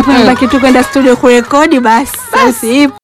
alafu nibaki tu kwenda studio kurekodi basi. Sauti ipo.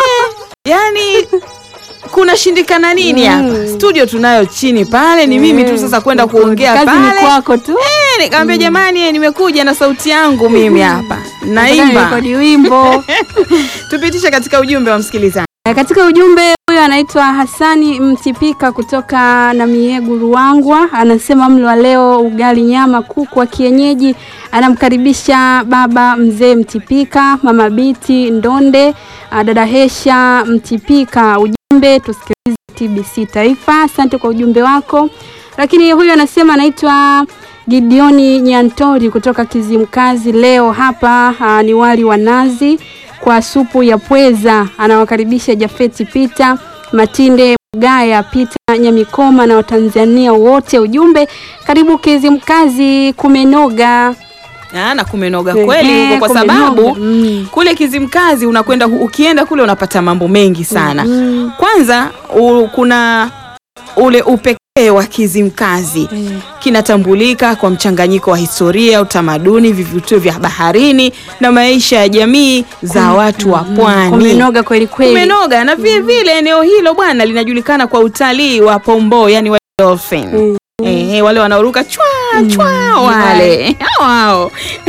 yani kuna shindikana nini hapa studio tunayo chini pale ni mimi tu sasa kwenda kuongea Kazi ni pale kwako tu. Eh, nikamwambia jamani eh, nimekuja na sauti yangu mimi hapa Nataka naimba nirekodi wimbo. tupitishe katika ujumbe wa msikilizaji Eh, Katika ujumbe huyo anaitwa Hasani Mtipika kutoka na Miegu Ruangwa, anasema mlo wa leo ugali, nyama, kuku wa kienyeji. Anamkaribisha baba mzee Mtipika, mama Biti Ndonde, ah, dada Hesha Mtipika. Ujumbe tusikilize TBC Taifa. Asante kwa ujumbe wako. Lakini huyo anasema anaitwa Gideoni Nyantori kutoka Kizimkazi. Leo hapa ah, ni wali wa nazi kwa supu ya pweza. Anawakaribisha Jafeti Pita Matinde Mgaya Pita Nyamikoma na Watanzania wote. Ujumbe karibu Kizimkazi, kumenoga. Ah, na kumenoga Ehe, kweli huko kwa kumenoga. sababu Mm. kule Kizimkazi unakwenda ukienda kule unapata mambo mengi sana Mm. kwanza u, kuna ule upekee wa Kizimkazi Mm. kinatambulika kwa mchanganyiko wa historia, utamaduni, vivutio vya baharini na maisha ya jamii za watu wa pwani. Kumenoga kweli kweli. Kumenoga na vile vile eneo hilo bwana linajulikana kwa utalii wa pombo, yani wale dolphin. Mm. Eh, wale wanaoruka chwa chwa wale hao hao.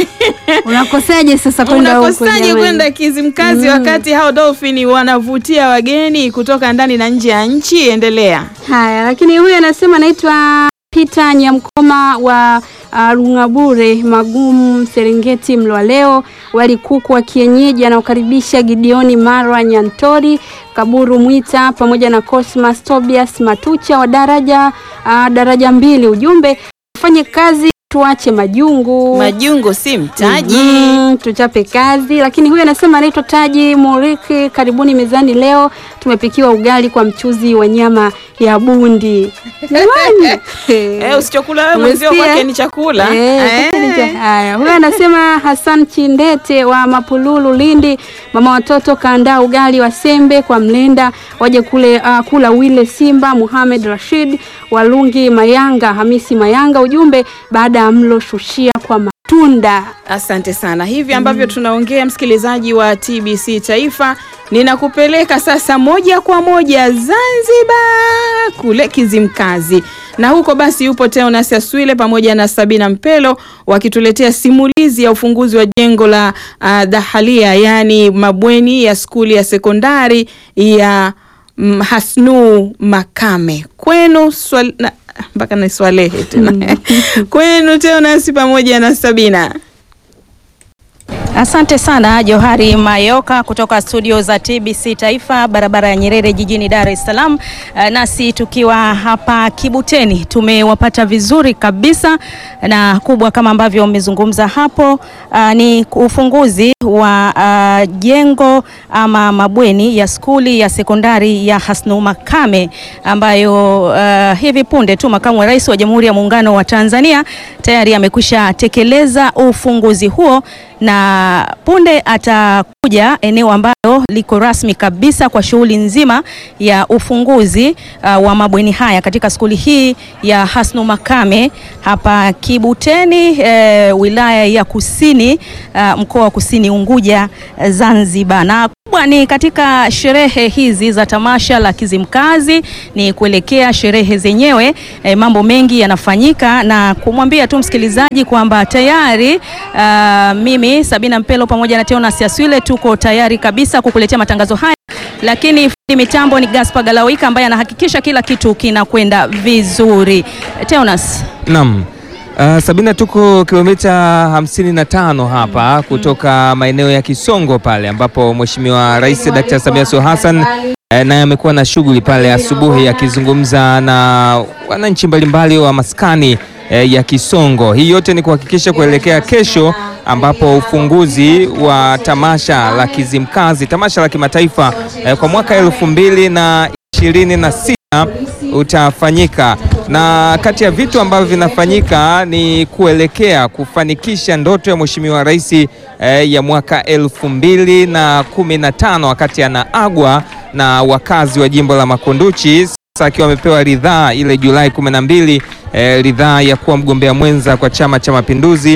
Unakosaje sasa kwenda huko? Unakosaje jamani? kwenda Kizimkazi wakati hao dolphin wanavutia wageni kutoka ndani na nje ya nchi? Endelea. Haya, lakini huyu anasema anaitwa Peter Nyamkoma wa uh, Rungabure Magumu Serengeti. Mlo wa leo wali kuku wa kienyeji anaokaribisha Gideoni Marwa Nyantori Kaburu Mwita pamoja na Cosmas Tobias Matucha wa daraja uh, daraja mbili. Ujumbe fanye kazi tuache majungu. Majungo si mtaji. Mm, tuchape kazi. Lakini huyu anasema anaitwa Taji Muriki, karibuni mezani. Leo tumepikiwa ugali kwa mchuzi wa nyama ya bundi. Jamani, Eh, usichokula wewe mwenzio Umesikia? kwake ni chakula. Eh, Eh. kwake ni cha- Haya, huyu anasema Hassan Chindete wa Mapululu Lindi, mama watoto kaandaa ugali wa sembe kwa mlenda, waje kule uh, kula wile Simba, Muhamed Rashid Walungi Mayanga, Hamisi Mayanga. Ujumbe baada ya mlo shushia kwa matunda. Asante sana. Hivi ambavyo tunaongea, msikilizaji wa TBC Taifa, ninakupeleka sasa moja kwa moja Zanzibar, kule Kizimkazi, na huko basi yupo Teonas Aswile pamoja na Sabina Mpelo wakituletea simulizi ya ufunguzi wa jengo la uh, Dahalia, yaani mabweni ya skuli ya sekondari ya mm, Hasnu Makame kwenu swal, na, mpaka na swalehe tena kwenu Teonas pamoja na Sabina. Asante sana Johari Mayoka kutoka studio za TBC Taifa, barabara ya Nyerere jijini Dar es Salaam. Eh, Nasi tukiwa hapa Kibuteni tumewapata vizuri kabisa, na kubwa kama ambavyo umezungumza hapo ah, ni ufunguzi wa ah, jengo ama mabweni ya skuli ya sekondari ya Hasnu Makame ambayo ah, hivi punde tu makamu wa rais wa Jamhuri ya Muungano wa Tanzania tayari amekwisha tekeleza ufunguzi huo na punde atakuja eneo ambalo liko rasmi kabisa kwa shughuli nzima ya ufunguzi uh, wa mabweni haya katika skuli hii ya Hasnu Makame hapa Kibuteni eh, wilaya ya Kusini uh, mkoa wa Kusini Unguja eh, Zanzibar na kubwa ni katika sherehe hizi za tamasha la Kizimkazi ni kuelekea sherehe zenyewe. E, mambo mengi yanafanyika na kumwambia tu msikilizaji kwamba tayari ah, mimi Sabina Mpelo pamoja na Teonas Aswile tuko tayari kabisa kukuletea matangazo haya, lakini fundi mitambo ni Gaspar Galawika ambaye anahakikisha kila kitu kinakwenda vizuri. Teonas, Naam. Uh, Sabina, tuko kilomita hamsini na tano hapa kutoka maeneo ya Kisongo pale ambapo Mheshimiwa Rais Dr. Samia Suluhu Hassan eh, naye amekuwa na shughuli pale asubuhi akizungumza na wananchi mbalimbali wa maskani eh, ya Kisongo. Hii yote ni kuhakikisha kuelekea kesho ambapo ufunguzi wa tamasha la Kizimkazi, tamasha la kimataifa eh, kwa mwaka elfu mbili na ishirini na sita utafanyika na kati ya vitu ambavyo vinafanyika ni kuelekea kufanikisha ndoto ya Mheshimiwa Rais eh, ya mwaka elfu mbili na kumi na tano wakati anaagwa na wakazi wa jimbo la Makunduchi, sasa akiwa amepewa ridhaa ile Julai kumi na mbili eh, ridhaa ya kuwa mgombea mwenza kwa Chama cha Mapinduzi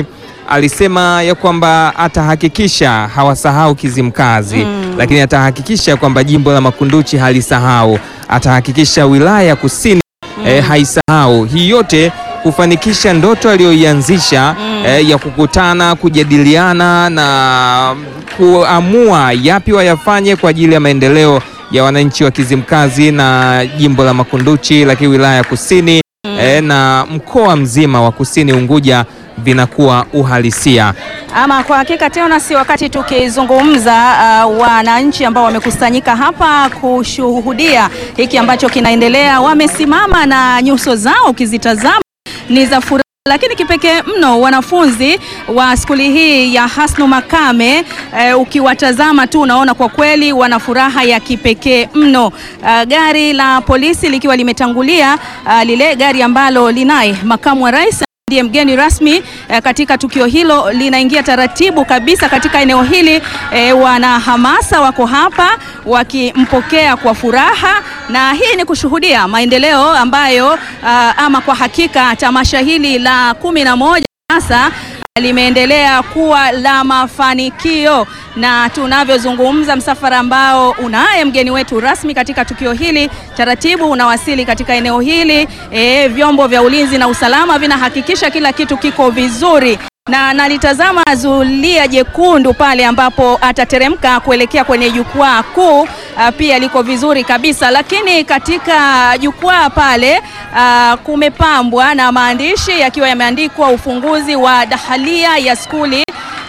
alisema ya kwamba atahakikisha hawasahau Kizimkazi lakini atahakikisha kwamba jimbo la Makunduchi halisahau, atahakikisha wilaya ya Kusini eh, haisahau. Hii yote kufanikisha ndoto aliyoianzisha eh, ya kukutana, kujadiliana na kuamua yapi wayafanye kwa ajili ya maendeleo ya wananchi wa Kizimkazi na jimbo la Makunduchi, lakini wilaya ya Kusini eh, na mkoa mzima wa Kusini Unguja vinakuwa uhalisia. Ama kwa hakika tena, si wakati tukizungumza uh, wananchi ambao wamekusanyika hapa kushuhudia hiki ambacho kinaendelea, wamesimama na nyuso zao ukizitazama ni za furaha, lakini kipekee mno wanafunzi wa skuli hii ya Hasnu Makame eh, ukiwatazama tu unaona kwa kweli wana furaha ya kipekee mno. Uh, gari la polisi likiwa limetangulia, uh, lile gari ambalo linaye makamu wa rais ndiye mgeni rasmi eh, katika tukio hilo, linaingia taratibu kabisa katika eneo hili. Eh, wana hamasa wako hapa wakimpokea kwa furaha, na hii ni kushuhudia maendeleo ambayo ah, ama kwa hakika tamasha hili la kumi na moja sasa limeendelea kuwa la mafanikio na tunavyozungumza, msafara ambao unaye mgeni wetu rasmi katika tukio hili taratibu unawasili katika eneo hili. E, vyombo vya ulinzi na usalama vinahakikisha kila kitu kiko vizuri na nalitazama zulia jekundu pale ambapo atateremka kuelekea kwenye jukwaa kuu, ah, pia liko vizuri kabisa, lakini katika jukwaa pale ah, kumepambwa na maandishi yakiwa yameandikwa ufunguzi wa dahalia ya skuli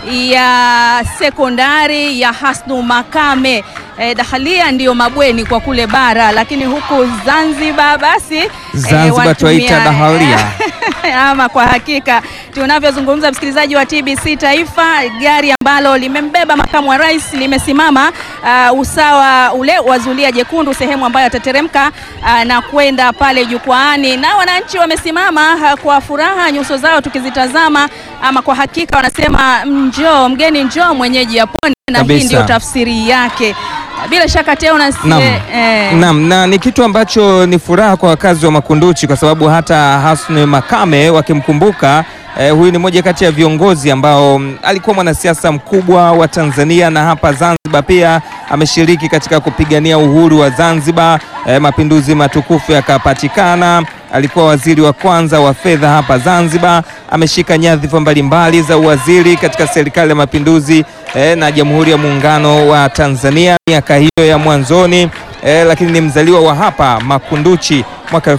ya sekondari ya Hasnu Makame. E, dahalia ndiyo mabweni kwa kule bara, lakini huku Zanzibar basi Zanzibar watumia- twaita dahalia. ama kwa hakika tunavyozungumza, msikilizaji wa TBC Taifa, gari ambalo limembeba makamu wa rais limesimama uh, usawa ule wa zulia jekundu, sehemu ambayo atateremka uh, na kwenda pale jukwaani, na wananchi wamesimama uh, kwa furaha, nyuso zao tukizitazama, ama kwa hakika wanasema njoo mgeni, njoo mwenyeji apone, na hii Kabisa. ndio tafsiri yake. Bila shaka tena unasie, Naam. eh, Naam, na ni kitu ambacho ni furaha kwa wakazi wa Makunduchi kwa sababu hata Hasni Makame wakimkumbuka eh, huyu ni moja kati ya viongozi ambao mm, alikuwa mwanasiasa mkubwa wa Tanzania na hapa Zanzibar pia ameshiriki katika kupigania uhuru wa Zanzibar, eh, mapinduzi matukufu yakapatikana. Alikuwa waziri wa kwanza wa fedha hapa Zanzibar, ameshika nyadhifa mbalimbali za uwaziri katika serikali ya mapinduzi eh, na Jamhuri ya Muungano wa Tanzania miaka hiyo ya mwanzoni eh, lakini ni mzaliwa wa hapa Makunduchi mwaka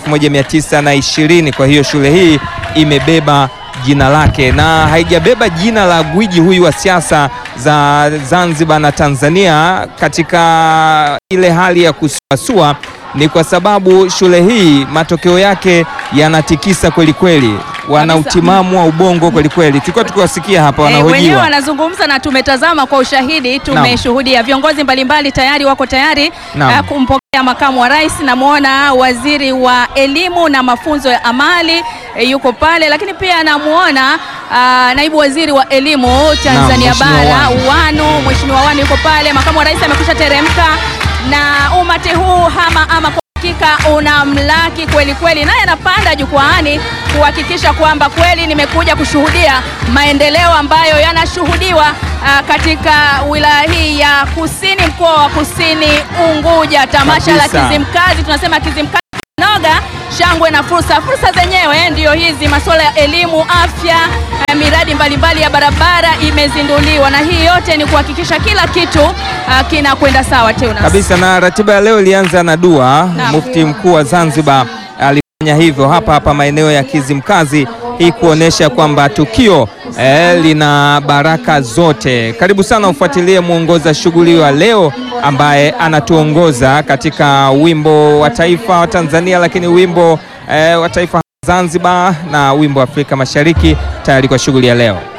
1920. Kwa hiyo shule hii imebeba jina lake na haijabeba jina la gwiji huyu wa siasa za Zanzibar na Tanzania katika ile hali ya kusuasua ni kwa sababu shule hii matokeo yake yanatikisa kweli kweli, wana Kabisa. utimamu wa ubongo kweli kweli. Tulikuwa tukiwasikia hapa Eh, wenyewe wanahojiwa. wanazungumza na tumetazama kwa ushahidi, tumeshuhudia viongozi mbalimbali tayari wako tayari Naam. eh, kumpokea makamu wa rais. Namwona waziri wa elimu na mafunzo ya amali eh, yuko pale, lakini pia namuona ah, naibu waziri wa elimu Tanzania Mheshimiwa bara Wanu. Wanu, Mheshimiwa Wanu yuko pale, makamu wa rais amekwisha teremka na umati huu hama ama kwa hakika unamlaki kweli kweli, naye anapanda jukwaani kuhakikisha kwamba kweli nimekuja kushuhudia maendeleo ambayo yanashuhudiwa ah, katika wilaya hii ya Kusini, mkoa wa Kusini Unguja, tamasha la Kabisa. Kizimkazi. Tunasema Kizimkazi noga shangwe na fursa. Fursa zenyewe ndiyo hizi, masuala ya elimu, afya, eh, miradi mbalimbali ya barabara imezinduliwa, na hii yote ni kuhakikisha kila kitu ah, kinakwenda sawa. Teunas. kabisa na ratiba ya leo ilianza na dua. Naam. Mufti mkuu wa Zanzibar alifanya hivyo hapa hapa maeneo ya Kizimkazi, hii kuonesha kwamba tukio eh, lina baraka zote. Karibu sana ufuatilie mwongoza shughuli wa leo ambaye anatuongoza katika wimbo wa taifa wa Tanzania, lakini wimbo eh, wa taifa Zanzibar na wimbo wa Afrika Mashariki, tayari kwa shughuli ya leo.